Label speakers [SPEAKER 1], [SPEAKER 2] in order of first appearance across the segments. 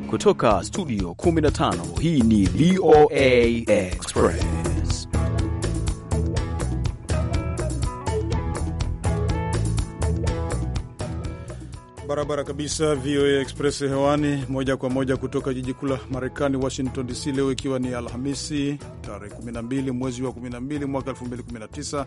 [SPEAKER 1] Kutoka studio 15 hii ni VOA Express.
[SPEAKER 2] Barabara kabisa, VOA Express hewani moja kwa moja kutoka jiji kuu la Marekani, Washington DC, leo ikiwa ni Alhamisi tarehe 12 mwezi wa 12 mwaka 2019.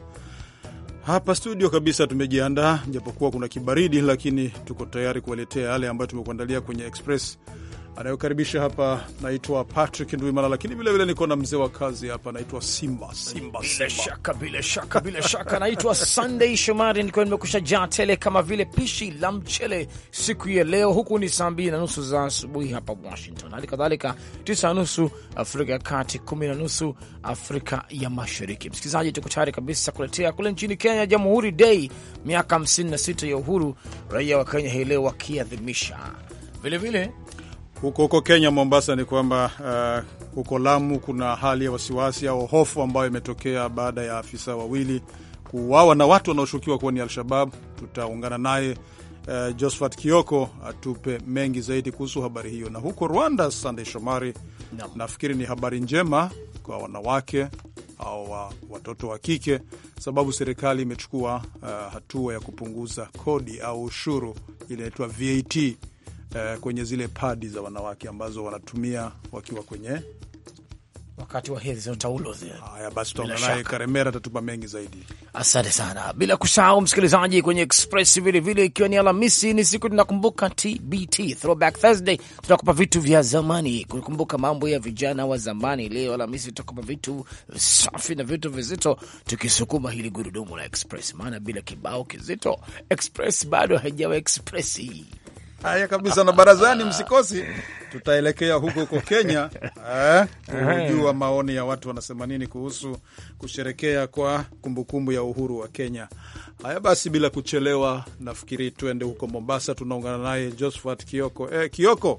[SPEAKER 2] Hapa studio kabisa tumejiandaa, japokuwa kuna kibaridi, lakini tuko tayari kuwaletea yale ambayo tumekuandalia kwenye Express. Anayokaribisha hapa naitwa Patrick Ndwimana, lakini vilevile niko na mzee wa kazi hapa anaitwa Simba Simba
[SPEAKER 3] Bila
[SPEAKER 2] Simba.
[SPEAKER 3] shaka, bila shaka, bila shaka. Naitwa Sunday Shomari, nikiwa nimekusha jaa tele kama vile pishi la mchele siku ya leo. Huku ni saa mbili na nusu za asubuhi hapa Washington, hali kadhalika tisa na nusu Afrika ya Kati, kumi na nusu Afrika ya Mashariki. Msikilizaji, tuko tayari kabisa kuletea kule nchini Kenya, Jamhuri Day, miaka 56 ya uhuru, raia wa Kenya hii leo wakiadhimisha vilevile
[SPEAKER 2] Huko huko Kenya, Mombasa, ni kwamba uh, huko Lamu kuna hali ya wasiwasi au hofu ambayo imetokea baada ya afisa wawili kuuawa na watu wanaoshukiwa kuwa ni Al-Shabab. Tutaungana naye uh, Josphat Kioko atupe mengi zaidi kuhusu habari hiyo. Na huko Rwanda, Sandey Shomari,
[SPEAKER 3] Naam.
[SPEAKER 2] nafikiri ni habari njema kwa wanawake au wa, watoto wa kike, sababu serikali imechukua uh, hatua ya kupunguza kodi au ushuru ile inaitwa VAT eh, kwenye zile padi za wanawake ambazo wanatumia wakiwa kwenye
[SPEAKER 3] wakati wa hedhi za taulo zile.
[SPEAKER 2] haya. Basi
[SPEAKER 3] Bila
[SPEAKER 2] tutaona naye
[SPEAKER 3] shaka.
[SPEAKER 2] Karemera atatupa mengi zaidi.
[SPEAKER 3] Asante sana, bila kusahau msikilizaji kwenye Express vilevile, ikiwa ni Alhamisi, ni siku tunakumbuka TBT, Throwback Thursday. Tunakupa vitu vya zamani, kukumbuka mambo ya vijana wa zamani. Leo Alhamisi tutakupa vitu safi na vitu vizito, tukisukuma hili gurudumu la Express, maana bila kibao kizito Express bado haijawa Express.
[SPEAKER 2] Haya kabisa, na barazani msikosi, tutaelekea huko huko Kenya eh, kujua maoni ya watu wanasema nini kuhusu kusherekea kwa kumbukumbu ya uhuru wa Kenya. Haya basi, bila kuchelewa, nafikiri tuende huko Mombasa. Tunaungana naye Josephat Kioko. Eh, Kioko,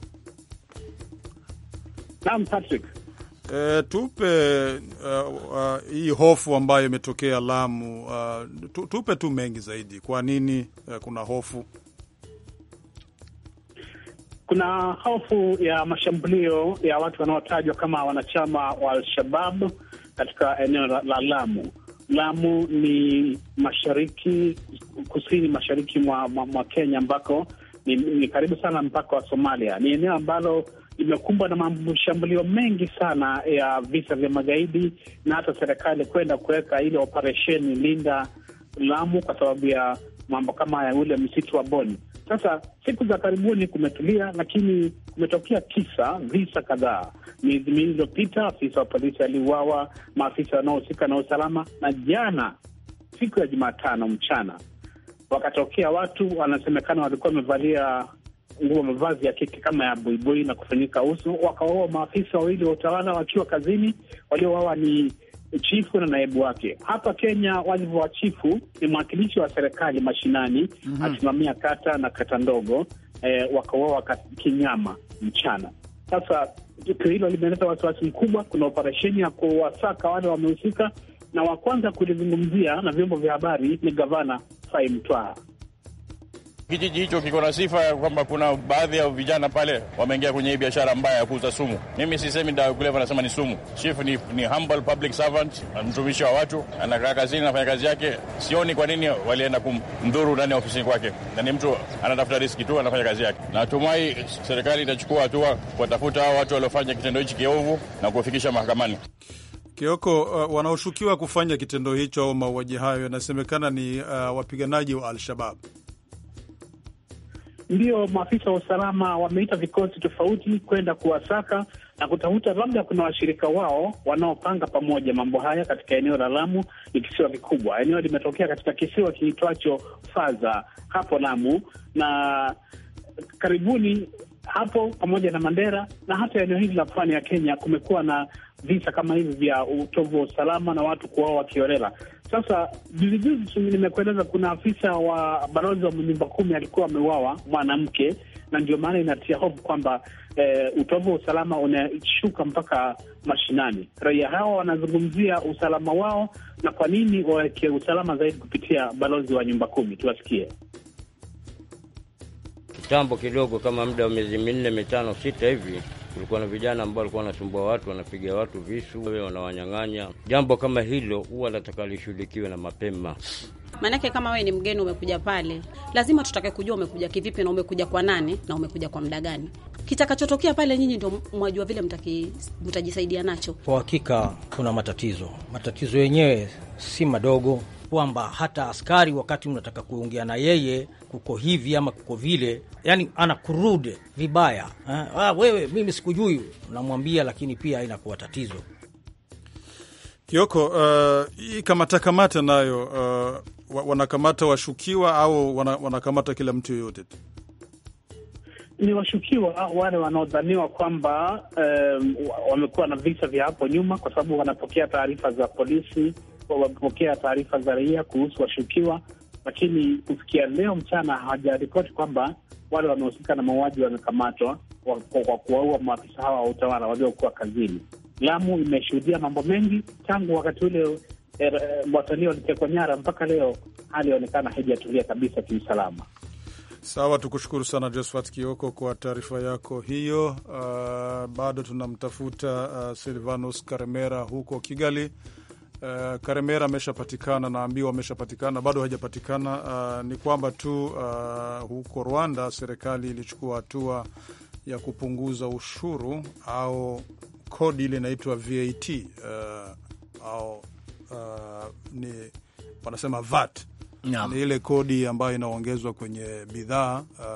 [SPEAKER 4] Naam, Patrick.
[SPEAKER 2] E, tupe uh, uh, hii hofu ambayo imetokea Lamu. Uh, tu, tupe tu mengi zaidi, kwa nini uh, kuna hofu?
[SPEAKER 4] Kuna hofu ya mashambulio ya watu wanaotajwa kama wanachama wa Al-Shabab katika eneo la, la Lamu. Lamu ni mashariki, kusini mashariki mwa, mwa, mwa Kenya ambako ni, ni karibu sana mpaka wa Somalia. Ni eneo ambalo limekumbwa na mashambulio mengi sana ya visa vya magaidi na hata serikali kwenda kuweka ile operesheni Linda Lamu kwa sababu ya mambo kama ya ule msitu wa Boni. Sasa siku za karibuni kumetulia, lakini kumetokea kisa visa kadhaa. Miezi miwili iliyopita afisa wa polisi aliuawa, maafisa wanaohusika na usalama, na jana siku ya Jumatano mchana wakatokea watu wanasemekana walikuwa wamevalia nguo mavazi ya kike kama ya buibui na kufanyika uso, wakawaua maafisa wawili wa utawala wakiwa kazini. Waliouawa ni chifu na naibu wake. Hapa Kenya, wadhifa wa chifu ni mwakilishi wa serikali mashinani, asimamia kata na kata ndogo eh, wakauawa ka- kinyama mchana. Sasa tukio hilo limeleta wasiwasi mkubwa. Kuna operesheni ya kuwasaka wale wamehusika, na wa kwanza kulizungumzia na vyombo vya habari ni gavana Fai Mtwara.
[SPEAKER 5] Kijiji hicho kiko na sifa ya kwamba kuna baadhi ya vijana pale wameingia kwenye hii biashara mbaya ya kuuza sumu. Mimi sisemi dawa ya kulevya, nasema ni sumu. Chief ni, ni humble public servant, mtumishi wa watu, anakaa kazini, anafanya kazi yake. Sioni kwa nini walienda kumdhuru ndani ya ofisini kwake, na ni mtu anatafuta riski tu, anafanya kazi yake. Natumai serikali itachukua hatua kuwatafuta hao watu waliofanya kitendo hichi kiovu na kuwafikisha mahakamani.
[SPEAKER 2] Kioko, uh, wanaoshukiwa kufanya kitendo hicho au mauaji hayo yanasemekana ni uh, wapiganaji wa Al-Shabab.
[SPEAKER 4] Ndio maafisa wa usalama wameita vikosi tofauti kwenda kuwasaka na kutafuta labda kuna washirika wao wanaopanga pamoja mambo haya katika eneo la Lamu. Ni kisiwa kikubwa, eneo limetokea katika kisiwa kiitwacho Faza hapo Lamu, na karibuni hapo pamoja na Mandera na hata eneo hili la pwani ya Kenya kumekuwa na visa kama hivi vya utovu wa usalama na watu kuwao wakiolela. Sasa juzijuzi nimekueleza kuna afisa wa balozi wa nyumba kumi alikuwa ameuawa mwanamke, na ndio maana inatia hofu kwamba eh, utovu wa usalama unashuka mpaka mashinani. Raia hawa wanazungumzia usalama wao na kwa nini waweke usalama zaidi kupitia balozi wa nyumba kumi. Tuwasikie.
[SPEAKER 6] Kitambo kidogo, kama muda wa miezi minne mitano sita hivi, kulikuwa na vijana ambao walikuwa wanasumbua watu, wanapiga watu visu, wanawanyang'anya. Jambo kama hilo huwa nataka lishughulikiwe na mapema.
[SPEAKER 7] Maanake kama wewe ni mgeni umekuja pale, lazima tutake kujua umekuja kivipi na umekuja kwa nani na umekuja kwa muda gani. Kitakachotokea pale, nyinyi ndio mwajua vile mtaki, mtajisaidia nacho.
[SPEAKER 8] Kwa hakika kuna matatizo, matatizo yenyewe si madogo, kwamba hata askari wakati unataka kuongea na yeye kuko hivi ama kuko vile, yani anakurude vibaya ha? Ah, wewe mimi sikujui, unamwambia, lakini pia inakuwa tatizo.
[SPEAKER 2] Kioko, uh, hii kamata kamata nayo uh, wanakamata washukiwa au wana, wanakamata kila mtu yoyote tu?
[SPEAKER 4] Ni washukiwa wale wanaodhaniwa kwamba um, wamekuwa na visa vya hapo nyuma, kwa sababu wanapokea taarifa za polisi, wamepokea taarifa za raia kuhusu washukiwa, lakini kufikia leo mchana hawajaripoti kwamba wale wanaohusika na mauaji wamekamatwa kwa kuwaua maafisa hawa wa utawala waliokuwa kazini. Lamu imeshuhudia mambo mengi tangu wakati ule er, watalii walitekwa nyara mpaka leo, hali yaonekana haijatulia kabisa kiusalama.
[SPEAKER 2] Sawa, tukushukuru sana Josphat Kioko kwa taarifa yako hiyo. Uh, bado tunamtafuta uh, Silvanus Karemera huko Kigali. Uh, Karemera ameshapatikana, naambiwa ameshapatikana, bado hajapatikana. Uh, ni kwamba tu uh, huko Rwanda serikali ilichukua hatua ya kupunguza ushuru au kodi ile inaitwa VAT uh, au uh, ni wanasema VAT
[SPEAKER 3] Naam.
[SPEAKER 2] ni ile kodi ambayo inaongezwa kwenye bidhaa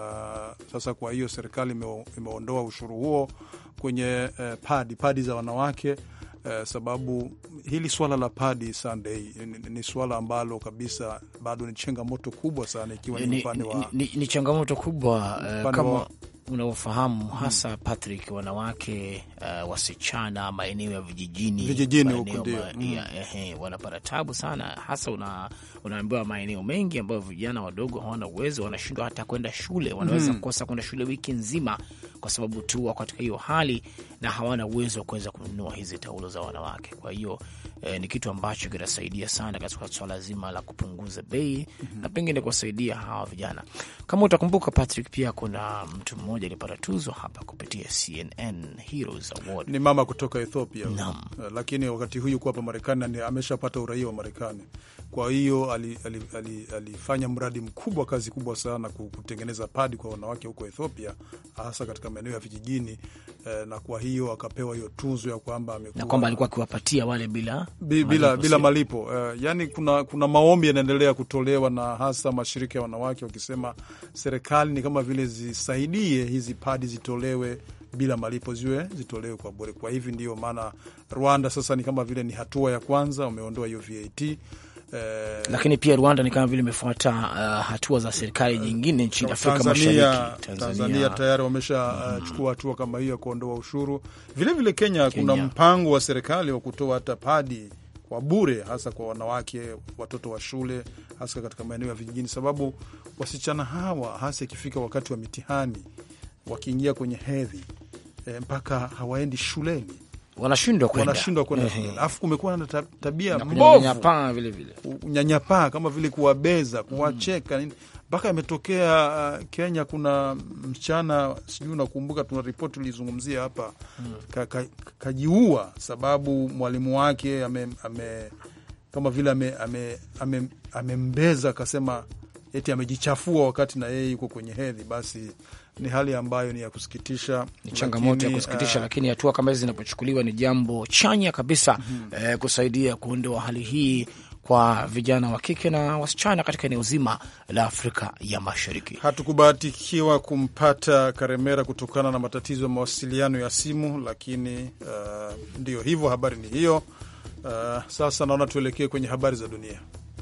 [SPEAKER 2] uh, sasa. Kwa hiyo serikali ime, imeondoa ushuru huo kwenye uh, padi padi za wanawake uh, sababu hili swala la padi Sunday ni, ni swala ambalo kabisa bado ni changamoto kubwa sana, ikiwa ni
[SPEAKER 3] ni,
[SPEAKER 2] upande wa
[SPEAKER 3] ni, ni, ni changamoto kubwa uh,
[SPEAKER 2] Upande
[SPEAKER 3] kama
[SPEAKER 2] wa-
[SPEAKER 3] unaofahamu hasa Patrick, wanawake uh, wasichana maeneo ya vijijini
[SPEAKER 2] Vijijini huko
[SPEAKER 3] maeneo
[SPEAKER 2] ndio.
[SPEAKER 3] ma-
[SPEAKER 2] Mm.
[SPEAKER 3] ya- ehe, wanapata tabu sana, hasa una, unaambiwa maeneo mengi ambayo vijana wadogo hawana uwezo, wanashindwa hata kwenda shule, wanaweza kukosa kwenda shule wiki nzima kwa sababu tu wako katika hiyo hali na hawana uwezo wa kuweza kununua hizi taulo za wanawake. Kwa hiyo eh, ni kitu ambacho kinasaidia sana katika swala zima la kupunguza bei na pengine kuwasaidia hawa vijana. Kama utakumbuka Patrick, pia kuna mtu mmoja alipata tuzo hapa kupitia CNN Heroes Award.
[SPEAKER 2] ni mama kutoka Ethiopia
[SPEAKER 3] Naam.
[SPEAKER 2] Uh, lakini wakati huu yuko hapa Marekani na ameshapata uraia wa Marekani. Kwa hiyo ali, ali, ali, alifanya mradi mkubwa, kazi kubwa sana ku- kutengeneza padi kwa wanawake huko Ethiopia, hasa katika maeneo ya vijijini eh, na kwa hiyo akapewa hiyo tuzo ya kwamba amekuwa
[SPEAKER 3] na kwamba alikuwa akiwapatia wale bila
[SPEAKER 2] Bi- bila,
[SPEAKER 3] malipo,
[SPEAKER 2] bila
[SPEAKER 3] sio?
[SPEAKER 2] malipo uh, yani kuna, kuna maombi yanaendelea kutolewa na hasa mashirika ya wanawake wakisema serikali ni kama vile zisaidie hizi padi zitolewe bila malipo, ziwe zitolewe kwa bure. Kwa hivi ndio maana Rwanda sasa ni kama vile ni hatua ya kwanza, wameondoa hiyo VAT eh,
[SPEAKER 3] lakini pia Rwanda ni kama vile imefuata uh, hatua za serikali nyingine nchini Afrika
[SPEAKER 2] Tanzania,
[SPEAKER 3] Mashariki.
[SPEAKER 2] Tanzania tayari wameshachukua uh, hatua kama hiyo ya kuondoa ushuru. Vilevile vile Kenya, kuna
[SPEAKER 3] Kenya.
[SPEAKER 2] mpango wa serikali wa kutoa hata padi kwa bure, hasa kwa wanawake, watoto wa shule, hasa katika maeneo ya vijijini, sababu wasichana hawa hasa ikifika wakati wa mitihani, wakiingia kwenye hedhi e, mpaka hawaendi shuleni,
[SPEAKER 3] wanashindwa kwenda
[SPEAKER 2] wanashindwa kwenda
[SPEAKER 3] Ehe.
[SPEAKER 2] shuleni. Alafu kumekuwa na ta- tabia
[SPEAKER 3] na
[SPEAKER 2] mbovu
[SPEAKER 3] kunyanyapaa vile vile.
[SPEAKER 2] unyanyapaa kama vile kuwabeza, kuwacheka nini, mpaka imetokea uh, Kenya. Kuna msichana sijui unakumbuka, tuna ripoti tulizungumzia hapa ka, ka, kajiua sababu mwalimu wake ame, ame, kama vile amembeza ame, ame, amembeza akasema eti amejichafua wakati na yeye yuko kwenye hedhi. Basi ni hali ambayo ni ya kusikitisha,
[SPEAKER 3] ni changamoto ya
[SPEAKER 2] lakini,
[SPEAKER 3] kusikitisha,
[SPEAKER 2] uh,
[SPEAKER 3] lakini hatua kama hizi zinapochukuliwa ni jambo chanya kabisa eh, kusaidia kuondoa hali hii kwa vijana wa kike na wasichana katika eneo zima la Afrika ya Mashariki.
[SPEAKER 2] Hatukubahatikiwa kumpata Karemera kutokana na matatizo ya mawasiliano ya simu, lakini uh, ndio hivyo, habari ni hiyo. Uh, sasa naona tuelekee kwenye habari za dunia.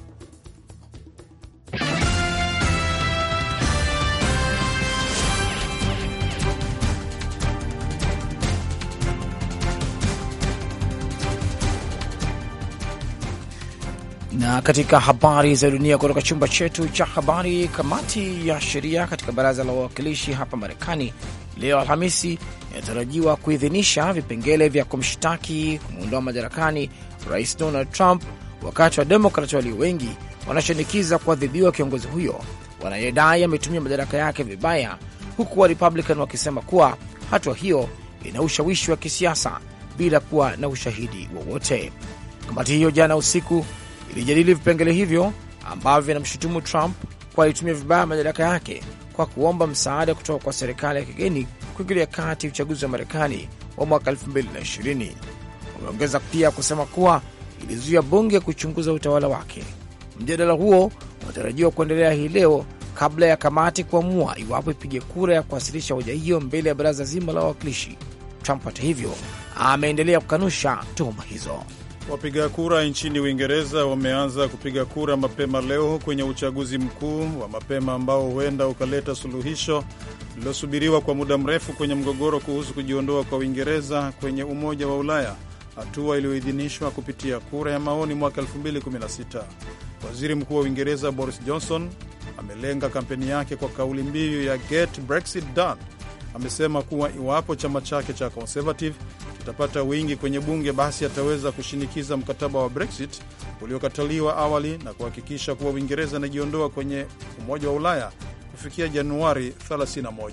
[SPEAKER 3] Na katika habari za dunia kutoka chumba chetu cha habari, kamati ya sheria katika baraza la wawakilishi hapa Marekani leo Alhamisi inatarajiwa kuidhinisha vipengele vya kumshtaki kumwondoa madarakani rais Donald Trump, wakati wa Demokrat walio wengi wanashinikiza kuadhibiwa kiongozi huyo wanayedai ametumia madaraka yake vibaya huku wa Republican wakisema kuwa hatua hiyo ina ushawishi wa kisiasa bila kuwa na ushahidi wowote. Kamati hiyo jana usiku ilijadili vipengele hivyo ambavyo vinamshutumu Trump kwa alitumia vibaya madaraka yake kwa kuomba msaada kutoka kwa serikali ya kigeni kuingilia kati uchaguzi wa Marekani wa mwaka 2020. Wameongeza pia kusema kuwa ilizuia bunge kuchunguza utawala wake. Mjadala huo unatarajiwa kuendelea hii leo kabla ya kamati kuamua iwapo ipige kura ya kuwasilisha hoja hiyo mbele ya baraza zima la wawakilishi. Trump hata hivyo ameendelea kukanusha tuhuma hizo.
[SPEAKER 2] Wapiga kura nchini Uingereza wameanza kupiga kura mapema leo kwenye uchaguzi mkuu wa mapema ambao huenda ukaleta suluhisho lililosubiriwa kwa muda mrefu kwenye mgogoro kuhusu kujiondoa kwa Uingereza kwenye Umoja wa Ulaya, hatua iliyoidhinishwa kupitia kura ya maoni mwaka 2016. Waziri Mkuu wa Uingereza Boris Johnson amelenga kampeni yake kwa kauli mbiu ya Get Brexit Done. Amesema kuwa iwapo chama chake cha Conservative kitapata wingi kwenye bunge, basi ataweza kushinikiza mkataba wa Brexit uliokataliwa awali na kuhakikisha kuwa Uingereza inajiondoa kwenye Umoja wa Ulaya kufikia Januari 31.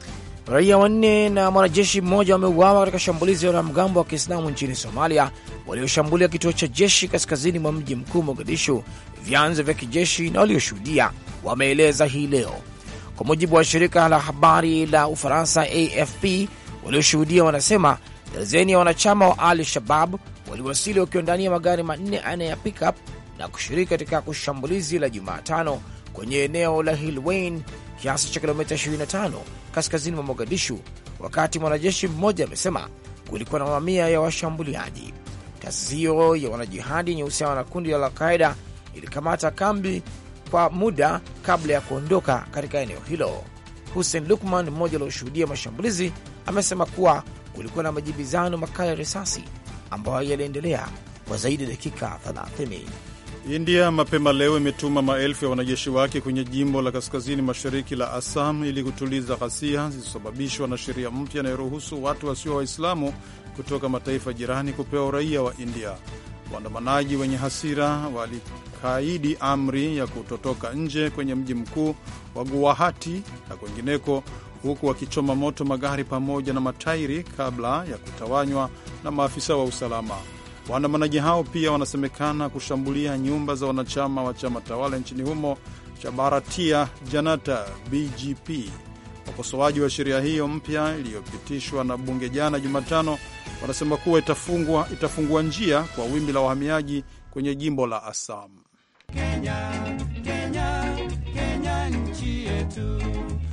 [SPEAKER 3] Raia wanne na mwanajeshi mmoja wameuawa katika shambulizi la wanamgambo wa Kiislamu nchini Somalia walioshambulia kituo cha jeshi kaskazini mwa mji mkuu Mogadishu, vyanzo vya kijeshi na walioshuhudia wameeleza hii leo, kwa mujibu wa shirika la habari la Ufaransa AFP. Walioshuhudia wanasema darzeni ya wanachama wa Al Shabab waliwasili wakiwa ndani ya magari manne aina ya pickup na kushiriki katika kushambulizi la Jumatano kwenye eneo la Hilwain kiasi cha kilomita 25 kaskazini mwa Mogadishu, wakati mwanajeshi mmoja amesema kulikuwa na mamia ya washambuliaji. Taasisi hiyo ya wanajihadi yenye uhusiano na kundi la Alqaida ilikamata kambi kwa muda kabla ya kuondoka katika eneo hilo. Hussein Lukman, mmoja alioshuhudia mashambulizi, amesema kuwa kulikuwa na majibizano makali ya risasi ambayo yaliendelea kwa zaidi ya dakika 30.
[SPEAKER 2] India mapema leo imetuma maelfu ya wanajeshi wake kwenye jimbo la kaskazini mashariki la Assam ili kutuliza ghasia zilizosababishwa na sheria mpya inayoruhusu watu wasio Waislamu kutoka mataifa jirani kupewa uraia wa India. Waandamanaji wenye hasira walikaidi amri ya kutotoka nje kwenye mji mkuu wa Guwahati na kwengineko, huku wakichoma moto magari pamoja na matairi kabla ya kutawanywa na maafisa wa usalama. Waandamanaji hao pia wanasemekana kushambulia nyumba za wanachama wa chama tawala nchini humo cha Bharatiya Janata BJP. Wakosoaji wa sheria hiyo mpya iliyopitishwa na bunge jana Jumatano wanasema kuwa itafungua, itafungua njia kwa wimbi la wahamiaji kwenye jimbo la Assam.
[SPEAKER 9] Kenya, Kenya, Kenya nchi yetu,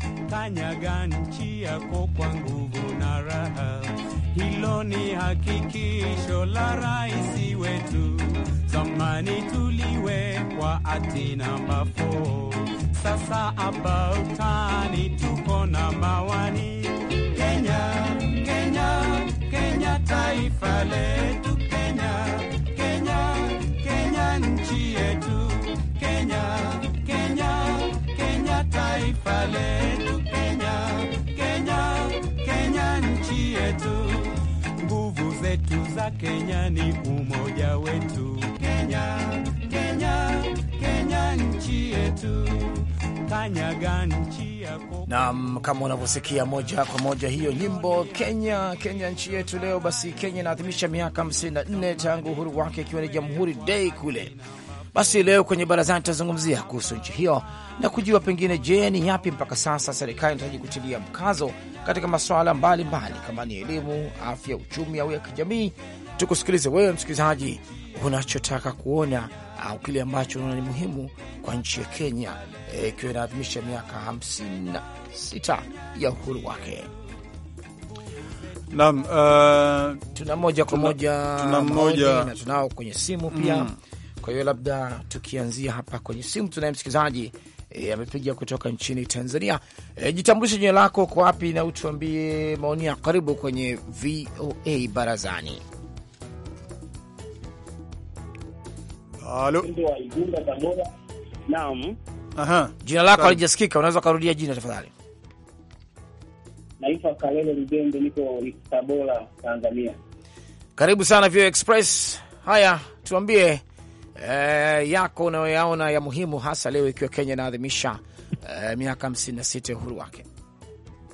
[SPEAKER 9] kanyaga nchi yako kwa nguvu na raha. Hilo ni hakikisho la rais wetu. Zamani tuliwekwa ati namba 4 sasa about tani tuko na mawani. Kenya, Kenya, Kenya taifa letu. Kenya, Kenya, Kenya nchi yetu. Kenya, Kenya, Kenya taifa letu. Kenya, Kenya, Kenya nchi yetu. Nguvu zetu za Kenya ni umoja wetu. Kenya, Kenya, Kenya nchi yetu. Kanyaga nchi yako.
[SPEAKER 3] Nam, kama unavyosikia moja kwa moja hiyo nyimbo Kenya, Kenya nchi yetu. Leo basi Kenya inaadhimisha miaka 54 tangu uhuru wake, ikiwa ni Jamhuri Day kule. Basi leo kwenye barazani tutazungumzia kuhusu nchi hiyo na kujua pengine, je, ni yapi mpaka sasa serikali inahitaji kutilia mkazo katika masuala mbalimbali kama ni elimu, afya, uchumi au ya kijamii. Tukusikilize wewe msikilizaji, unachotaka kuona au kile ambacho unaona ni muhimu kwa nchi ya Kenya ikiwa e, inaadhimisha miaka 56 ya uhuru wake.
[SPEAKER 2] Naam, uh,
[SPEAKER 3] Tuna moja kwa
[SPEAKER 2] Tuna-
[SPEAKER 3] moja
[SPEAKER 2] tuna
[SPEAKER 3] maoni
[SPEAKER 2] mmoja-
[SPEAKER 3] na tunao kwenye simu pia
[SPEAKER 2] Mm.
[SPEAKER 3] kwa hiyo labda tukianzia hapa kwenye simu, tunaye msikilizaji e, amepiga kutoka nchini Tanzania. E, jitambulishe jina lako, kwa wapi na utuambie maoni yako. Karibu kwenye VOA Barazani.
[SPEAKER 2] halo.
[SPEAKER 4] Naam,
[SPEAKER 2] Aha.
[SPEAKER 3] Jina lako
[SPEAKER 2] Karibu.
[SPEAKER 3] halijasikika, unaweza ukarudia jina tafadhali?
[SPEAKER 4] naitwa Kalele Lugende, niko Tabora, Tanzania.
[SPEAKER 3] Karibu sana VOA Express. Haya, tuambie eh, yako unayoyaona ya muhimu, hasa leo ikiwa Kenya inaadhimisha eh, miaka 56 ya uhuru wake.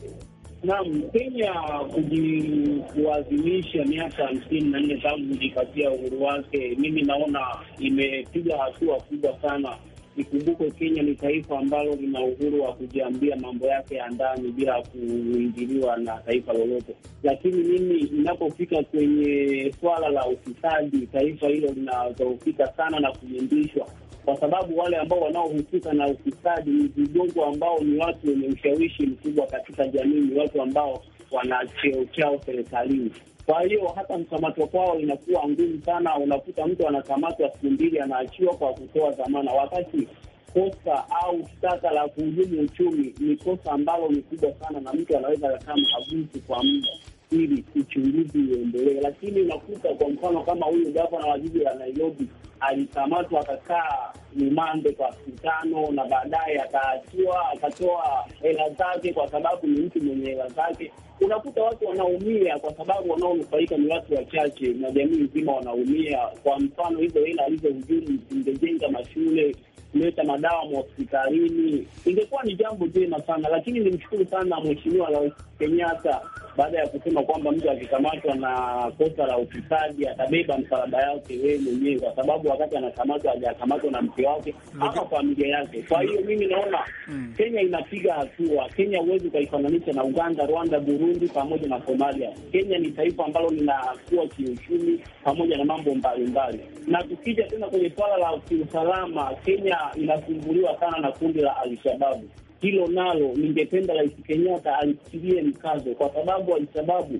[SPEAKER 4] Naam, Kenya kuji- kuadhimisha miaka hamsini na nne tangu kujipatia uhuru wake, mimi naona imepiga hatua kubwa sana. Ikumbukwe Kenya ni taifa ambalo lina uhuru wa kujiambia mambo yake ya ndani bila kuingiliwa na taifa lolote, lakini mimi inapofika kwenye swala la ufisadi, taifa hilo linadhoofika sana na kuyumbishwa kwa sababu wale ambao wanaohusika na ufisadi ni vigogo ambao ni watu wenye ushawishi mkubwa katika jamii, ni watu ambao wana cheo chao serikalini. Kwa hiyo hata mkamatwa kwao inakuwa ngumu sana. Unakuta mtu anakamatwa siku mbili, anaachiwa kwa kutoa dhamana, wakati kosa au shtaka la kuhujumu uchumi ni kosa ambalo ni kubwa sana, na mtu anaweza kakaa mahabusu kwa muda ili uchunguzi uendelee. Lakini unakuta kwa mfano kama huyu gavana wa jiji la Nairobi alikamatwa akakaa rumande kwa siku tano, na baadaye akaachiwa akatoa hela zake, kwa sababu ni mtu mwenye hela zake. Unakuta watu wanaumia kwa sababu wanaonufaika ni watu wachache, na jamii nzima wanaumia. Kwa mfano hizo hela alizohujumu zingejenga mashule kuleta madawa mahospitalini, ingekuwa ni jambo jema sana. Lakini nimshukuru sana Mheshimiwa Rais Kenyatta baada ya kusema kwamba mtu akikamatwa na kosa la ufisadi atabeba msalaba yake wewe mwenyewe, kwa sababu wakati anakamatwa hajakamatwa na mke wake ama familia yake. Kwa hiyo mimi naona Kenya inapiga hatua. Kenya huwezi ukaifananisha na Uganda, Rwanda, Burundi pamoja na Somalia. Kenya ni taifa ambalo linakuwa kiuchumi pamoja na mambo mbalimbali, na tukija tena kwenye suala la kiusalama, Kenya inasumbuliwa sana na kundi la Alshababu. Hilo nalo ningependa Rais Kenyatta alitilie mkazo, kwa sababu Alshababu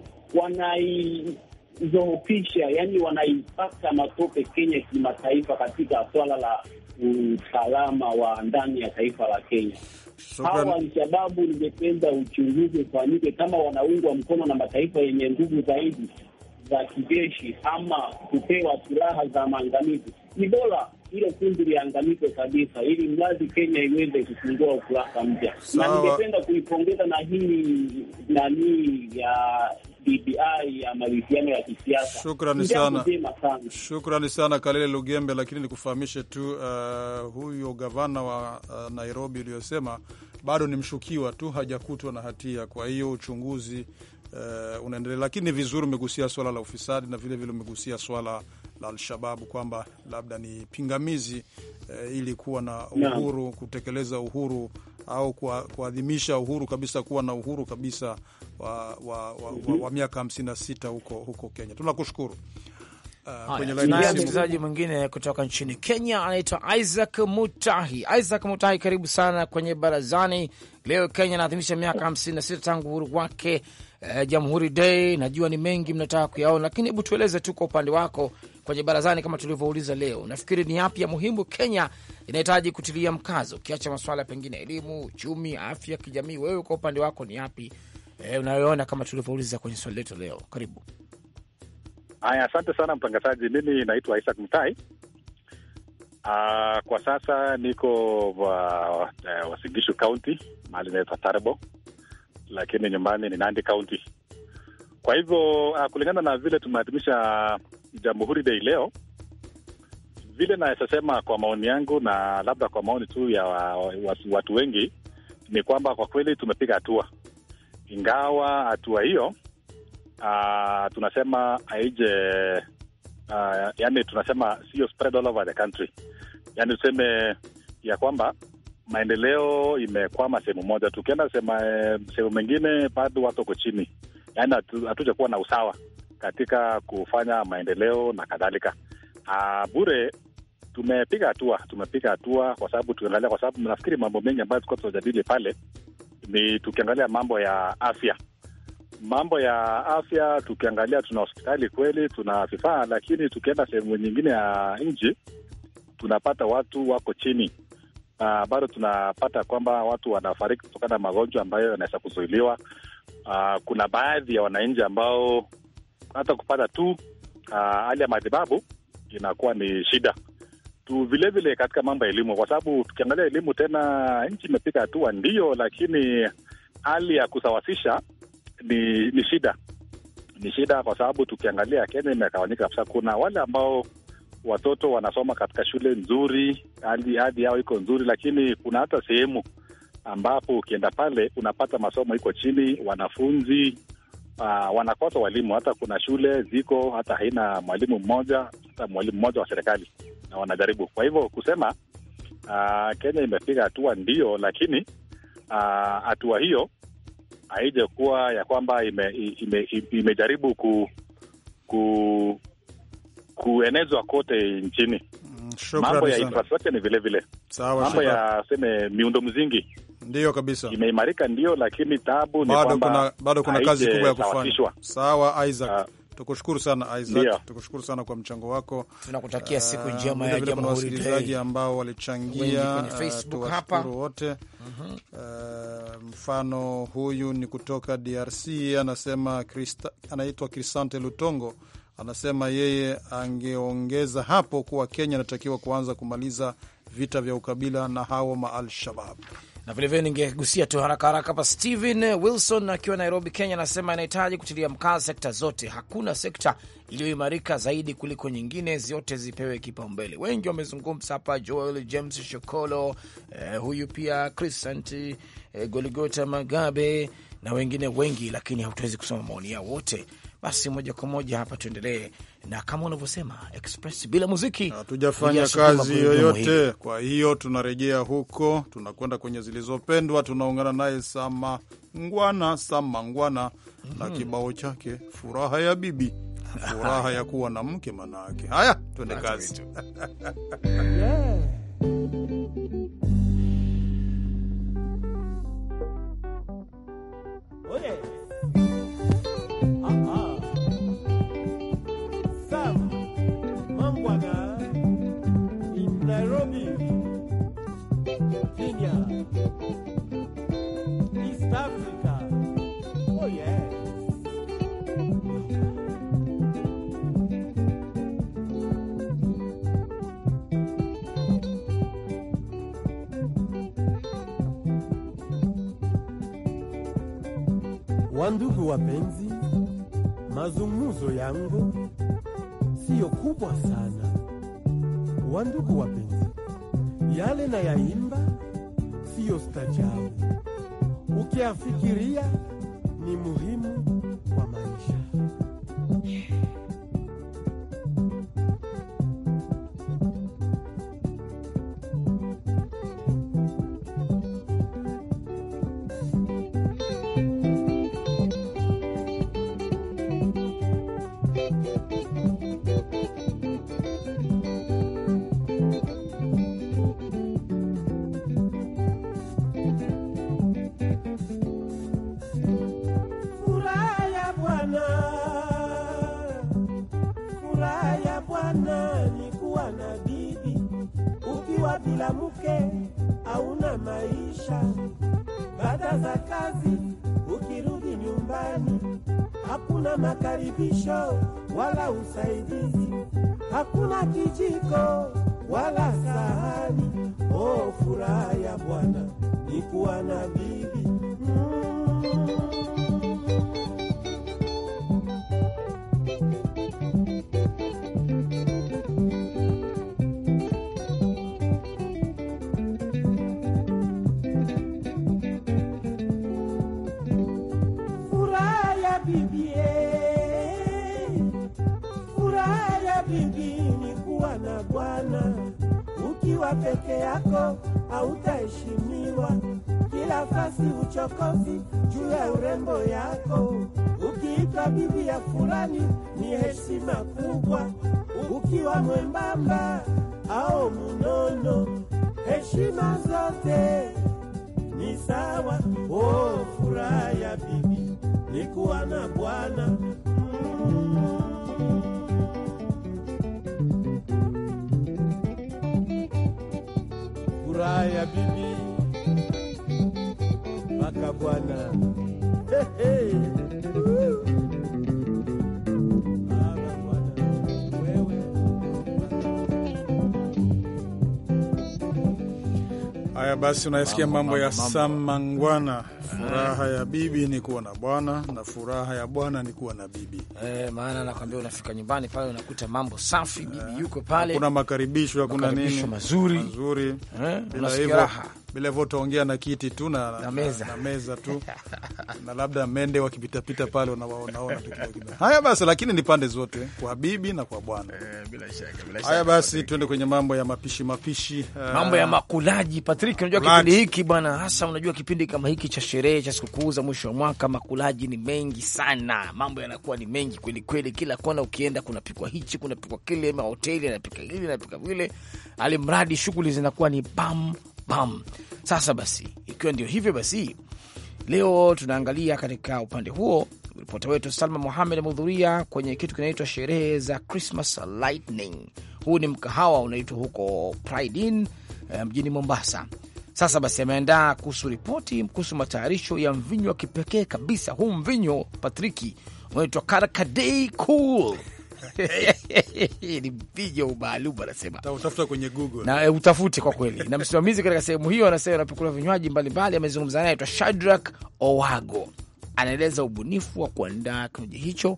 [SPEAKER 4] wanaizoofisha, yani wanaipaka matope Kenya kimataifa katika swala la usalama wa ndani ya taifa la Kenya. Hawa Alshababu ningependa uchunguzi ufanyike kama wanaungwa mkono na mataifa yenye nguvu zaidi za kijeshi ama kupewa silaha za maangamizi. Ni bora hilo kundi liangamizwe kabisa, ili mradi Kenya iweze kufungua ukurasa mpya. Na
[SPEAKER 2] Sawa.
[SPEAKER 4] ningependa kuipongeza na hii nanii ya BBI ya maridhiano ya kisiasa.
[SPEAKER 2] Shukrani
[SPEAKER 4] Ni jambo
[SPEAKER 2] sana.
[SPEAKER 4] jema sana.
[SPEAKER 2] Shukrani sana Kalele Lugembe, lakini nikufahamishe tu uh, huyo gavana wa uh, Nairobi uliyosema bado ni mshukiwa tu, hajakutwa na hatia. Kwa hiyo uchunguzi uh, unaendelea, lakini ni vizuri umegusia swala la ufisadi na vilevile umegusia swala la Alshababu kwamba labda ni pingamizi uh, ili kuwa na
[SPEAKER 4] Naam.
[SPEAKER 2] uhuru kutekeleza uhuru au kwa- kuadhimisha uhuru kabisa, kuwa na uhuru kabisa wa, wa, wa, wa, wa miaka hamsini na sita huko, huko Kenya. Tunakushukuru. Uh, kwenye
[SPEAKER 3] Haya,
[SPEAKER 2] laini
[SPEAKER 3] tunaye
[SPEAKER 2] ya simu
[SPEAKER 3] msikilizaji mwingine kutoka nchini Kenya anaitwa Isaac Mutahi. Isaac Mutahi, karibu sana kwenye barazani. Leo Kenya inaadhimisha miaka 56 tangu uhuru wake, eh, Jamhuri Day. Najua ni mengi mnataka kuyaona, lakini hebu tueleze tu kwa upande wako kwenye barazani, kama tulivyouliza leo, nafikiri ni yapi ya muhimu Kenya inahitaji kutilia mkazo, ukiacha masuala pengine elimu, uchumi, afya, kijamii? Wewe kwa upande wako ni yapi eh, unayoona kama tulivyouliza kwenye swali letu leo? Karibu.
[SPEAKER 10] Haya, asante sana mtangazaji. Mimi naitwa Isaac Mtai. Uh, kwa sasa niko wa, uh, Wasigishu County, mahali inaitwa Tarbo, lakini nyumbani ni Nandi County. Kwa hivyo uh, kulingana na vile tumeadhimisha Jamhuri Day leo, vile naweza sema kwa maoni yangu na labda kwa maoni tu ya wa, wa, watu wengi ni kwamba kwa kweli tumepiga hatua, ingawa hatua hiyo uh, tunasema haije uh, yani tunasema sio spread all over the country, yani tuseme ya kwamba maendeleo imekwama sehemu moja. Tukienda sema sehemu mengine bado watu wako chini, yani hatuja kuwa na usawa katika kufanya maendeleo na kadhalika. Uh, bure tumepiga hatua, tumepiga hatua kwa sababu tukiangalia, kwa sababu nafikiri mambo mengi ambayo tulikuwa tunajadili pale ni tukiangalia mambo ya afya mambo ya afya tukiangalia, tuna hospitali kweli, tuna vifaa, lakini tukienda sehemu nyingine ya nchi tunapata watu wako chini, na bado tunapata kwamba watu wanafariki kutokana na magonjwa ambayo yanaweza kuzuiliwa. Uh, kuna baadhi ya wananchi ambao hata kupata tu hali uh, ya matibabu inakuwa ni shida tu. Vilevile katika mambo ya elimu, kwa sababu tukiangalia elimu tena, nchi imepiga hatua ndio, lakini hali ya kusawasisha ni ni shida, ni shida kwa sababu tukiangalia Kenya imegawanyika kabisa. Kuna wale ambao watoto wanasoma katika shule nzuri, hali hadi yao iko nzuri, lakini kuna hata sehemu ambapo ukienda pale unapata masomo iko chini, wanafunzi uh, wanakosa walimu. Hata kuna shule ziko hata haina mwalimu mmoja, hata mwalimu mmoja wa serikali, na wanajaribu. Kwa hivyo kusema uh, Kenya imepiga hatua ndio, lakini hatua uh, hiyo haija kuwa ya kwamba ime, ime, ime, imejaribu ku, ku kuenezwa kote nchini. Mambo ya infrastructure ni vile vile, mambo ya seme miundo mzingi
[SPEAKER 2] Ndiyo kabisa,
[SPEAKER 10] imeimarika ndio, lakini tabu ni
[SPEAKER 2] bado
[SPEAKER 10] kwamba
[SPEAKER 2] kuna, bado kuna kazi kubwa ya kufanya.
[SPEAKER 10] haijasawazishwa.
[SPEAKER 2] Sawa Isaac,
[SPEAKER 10] Uh,
[SPEAKER 2] tukushukuru sana
[SPEAKER 10] Ndio.
[SPEAKER 2] Isaac, tukushukuru sana kwa mchango wako.
[SPEAKER 3] Tunakutakia siku
[SPEAKER 2] Uh,
[SPEAKER 3] njema ya
[SPEAKER 2] vilevile kuna
[SPEAKER 3] Jamhuri
[SPEAKER 2] wasikilizaji
[SPEAKER 3] Day.
[SPEAKER 2] ambao
[SPEAKER 3] Wengi
[SPEAKER 2] walichangia,
[SPEAKER 3] kwenye
[SPEAKER 2] uh,
[SPEAKER 3] Facebook
[SPEAKER 2] tuwashukuru wote. Uh, mfano huyu ni kutoka DRC anasema Krista, anaitwa Crisante Lutongo anasema yeye angeongeza hapo kuwa Kenya inatakiwa kuanza kumaliza vita vya ukabila na hao ma Al-Shabab.
[SPEAKER 3] na vilevile ningegusia tu haraka haraka hapa. Steven Wilson akiwa Nairobi, Kenya, anasema inahitaji kutilia mkazo sekta zote. Hakuna sekta iliyoimarika zaidi kuliko nyingine, zote zipewe kipaumbele. Wengi wamezungumza hapa, Joel James Shokolo, eh, huyu pia Crisant eh, Goligota Magabe na wengine wengi, lakini hatuwezi kusoma maoni yao wote. Basi moja kwa moja hapa tuendelee na kama unavyosema Express bila muziki
[SPEAKER 2] Hatujafanya
[SPEAKER 3] hujasukuma
[SPEAKER 2] kazi
[SPEAKER 3] gurudumu hili.
[SPEAKER 2] yoyote. Kwa hiyo tunarejea huko, tunakwenda kwenye zilizopendwa, tunaungana naye Sama Ngwana, Sama Ngwana na kibao chake furaha ya bibi, furaha ya kuwa na mke manake. Haya, twende kazi.
[SPEAKER 11] Sam Mangwana in Nairobi, Kenya, East Africa. Oh yes. Wandugu wapenzi, mazungumzo yangu siyo kubwa sana. Wandugu wapenzi, yale na yaimba siyo stajabu, ukiafikiria ni muhimu kwa maisha. Furaha ya Bwana, furaha ya Bwana ni kuwa na bibi. Ukiwa bila mke hauna maisha. Baada za kazi ukirudi nyumbani, hakuna makaribisho wala usaidizi, hakuna kijiko wala sahani. Oh, furaha ya Bwana ni kuwa na bibi mm. Furaha ya bibi, eh. furaha ya bibi ni kuwa na bwana. Ukiwa peke yako hautaheshimiwa, kila fasi uchokozi juu ya urembo yako. Ukiitwa bibi ya fulani ni heshima kubwa, ukiwa mwembamba au munono, heshima zote ni sawa. Oh, furaha ya bibi ni kuwa na bwana. Furaha ya bibi mpaka bwana. Hey, hey. Woo. Baba, bwana, wewe.
[SPEAKER 2] Haya basi, unayesikia mambo ya
[SPEAKER 3] mambo.
[SPEAKER 2] Samangwana, Furaha ya bibi ni kuwa na bwana na furaha ya bwana ni kuwa na bibi.
[SPEAKER 3] Eh, maana nakwambia unafika nyumbani pale unakuta mambo safi, bibi yuko pale,
[SPEAKER 2] Kuna makaribisho, hakuna
[SPEAKER 3] Makaribisho
[SPEAKER 2] nini
[SPEAKER 3] mazuri.
[SPEAKER 2] mazuri.
[SPEAKER 3] Eh,
[SPEAKER 2] Bila
[SPEAKER 3] unasikia
[SPEAKER 2] hivyo
[SPEAKER 3] raha.
[SPEAKER 2] bila hivyo utaongea na kiti tu na,
[SPEAKER 3] Na meza.
[SPEAKER 2] na meza tu na labda mende wakipitapita pale unawaonaona tu kidogo kidogo. Haya basi, lakini ni pande zote kwa bibi na kwa bwana.
[SPEAKER 3] bila shaka, bila
[SPEAKER 2] Haya basi, tuende kwenye mambo ya mapishi mapishi. Eh,
[SPEAKER 3] mambo ya makulaji Patrick, unajua
[SPEAKER 2] Kulaji.
[SPEAKER 3] kipindi hiki bwana, hasa unajua kipindi kama hiki cha sherehe cha sikukuu za mwisho wa mwaka, makulaji ni mengi sana, mambo yanakuwa ni mengi kweli kweli. Kila kona ukienda kunapikwa hichi, kunapikwa kile, mahoteli yanapika hili, yanapika vile, alimradi shughuli zinakuwa ni bam bam. Sasa basi, ikiwa ndio hivyo basi, leo tunaangalia katika upande huo ripota wetu Salma Mohamed amehudhuria kwenye kitu kinaitwa sherehe za Christmas Lightning. Huu ni mkahawa unaitwa huko Pride Inn eh, mjini Mombasa. Sasa basi, ameandaa kuhusu ripoti kuhusu matayarisho ya mvinyo wa kipekee kabisa. Huu mvinyo Patriki unaitwa Karakadei Cool ni mvinyo maalum anasema
[SPEAKER 2] utafuta kwenye Google.
[SPEAKER 3] na e, utafute kwa kweli. Na msimamizi katika sehemu hiyo anasema anapokula vinywaji mbalimbali. Amezungumza naye aitwa Shadrack Owago, anaeleza ubunifu wa kuandaa kinywaji hicho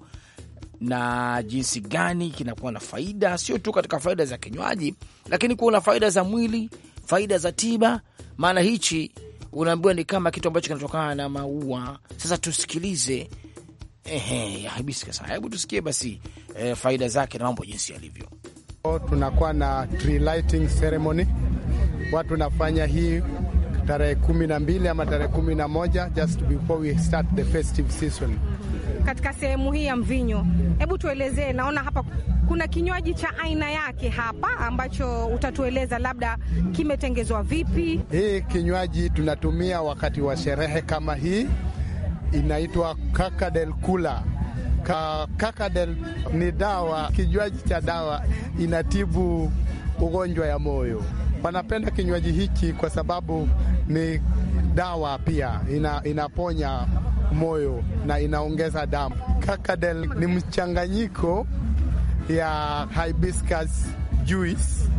[SPEAKER 3] na jinsi gani kinakuwa na faida, sio tu katika faida za kinywaji, lakini kuwa na faida za mwili, faida za tiba. Maana hichi unaambiwa ni kama kitu ambacho kinatokana na maua. Sasa tusikilize ehe, ya hibiscus. Haya, Hebu tusikie basi eh, faida zake na mambo jinsi yalivyo.
[SPEAKER 12] Tunakuwa na tree lighting ceremony, watu nafanya hii tarehe kumi na mbili ama tarehe kumi na moja just before we start the festive season.
[SPEAKER 13] Katika sehemu hii ya mvinyo, hebu tuelezee. Naona hapa kuna kinywaji cha aina yake hapa ambacho utatueleza labda kimetengezwa vipi.
[SPEAKER 12] Hii kinywaji tunatumia wakati wa sherehe kama hii, inaitwa kakadel kula. Ka, kakadel ni dawa, kinywaji cha dawa, inatibu ugonjwa ya moyo. Wanapenda kinywaji hiki kwa sababu ni dawa pia, ina, inaponya moyo na inaongeza damu. Kakadel ni mchanganyiko ya hibiscus juice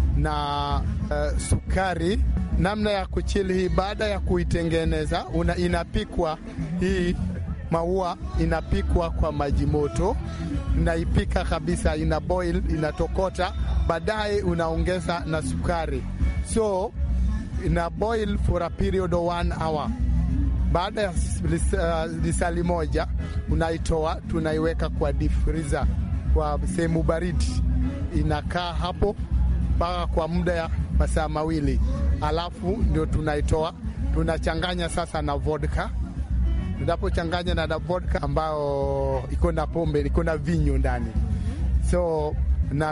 [SPEAKER 12] na uh, sukari. Namna ya kuchili hii, baada ya kuitengeneza una, inapikwa hii maua inapikwa kwa maji moto, naipika kabisa, ina boil, inatokota, baadaye unaongeza na sukari, so ina boil for a period of one hour. Baada ya uh, lisali moja unaitoa, tunaiweka kwa deep freezer, kwa sehemu baridi, inakaa hapo mpaka kwa muda ya masaa mawili, alafu ndio tunaitoa, tunachanganya sasa na vodka tunapochanganya na vodka ambayo iko na pombe, iko na vinyo ndani, so na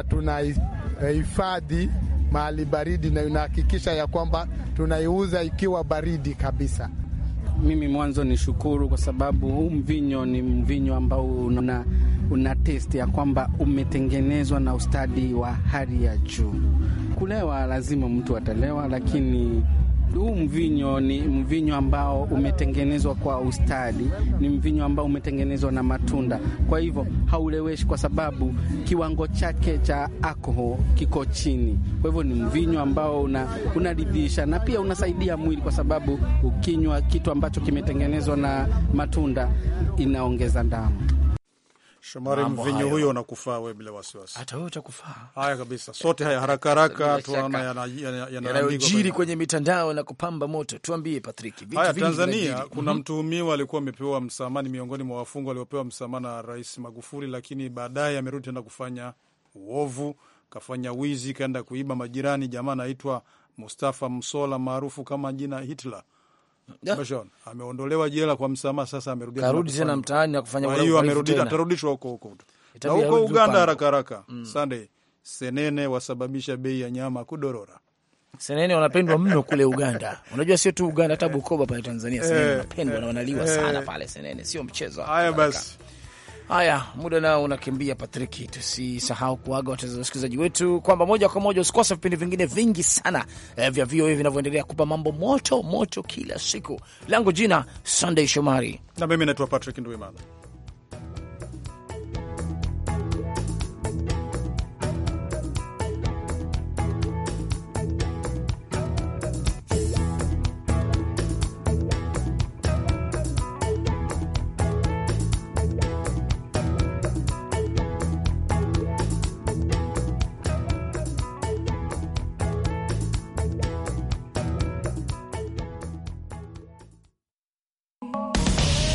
[SPEAKER 12] tunahifadhi mahali baridi, na inahakikisha ya kwamba tunaiuza ikiwa baridi kabisa.
[SPEAKER 14] Mimi mwanzo ni shukuru kwa sababu huu mvinyo ni mvinyo ambao una, una testi ya kwamba umetengenezwa na ustadi wa hali ya juu. Kulewa lazima mtu atalewa, lakini huu mvinyo ni mvinyo ambao umetengenezwa kwa ustadi, ni mvinyo ambao umetengenezwa na matunda. Kwa hivyo hauleweshi, kwa sababu kiwango chake cha alcohol kiko chini. Kwa hivyo ni mvinyo ambao unaridhisha, una na pia unasaidia mwili, kwa sababu ukinywa kitu ambacho kimetengenezwa na matunda inaongeza damu.
[SPEAKER 2] Shomari, mvinyo huyo unakufaa wewe bila wasiwasi.
[SPEAKER 3] Hata wewe utakufaa.
[SPEAKER 2] Haya kabisa, sote haya haraka haraka tunaona
[SPEAKER 3] yanayojiri kwenye mitandao na kupamba moto. Tuambie Patrick,
[SPEAKER 2] haya Tanzania kuna mm -hmm. mtuhumiwa alikuwa amepewa msamaha, ni miongoni mwa wafungwa waliopewa msamaha na Rais Magufuli, lakini baadaye amerudi tena kufanya uovu, kafanya wizi, kaenda kuiba majirani. Jamaa anaitwa Mustafa Msola maarufu kama jina Hitler. Bashon ameondolewa jela kwa msamaha, sasa amerudi
[SPEAKER 3] karudi tena mtaani na kufanya
[SPEAKER 2] kwa hiyo amerudi, atarudishwa huko huko na huko Uganda haraka haraka. Mm. Sunday senene wasababisha bei ya nyama kudorora.
[SPEAKER 3] Senene wanapendwa mno kule Uganda. Unajua sio tu Uganda, hata Bukoba pale Tanzania senene wanapendwa na wanaliwa sana pale senene, sio mchezo.
[SPEAKER 2] Haya basi.
[SPEAKER 3] Haya, muda nao unakimbia, Patriki. Tusisahau kuaga wasikilizaji wetu kwamba moja kwa moja usikose vipindi vingine vingi sana eh, vya VOA vinavyoendelea kupa mambo moto moto kila siku. Langu jina Sunday Shomari
[SPEAKER 2] na mimi naitwa Patrick Ndwimana.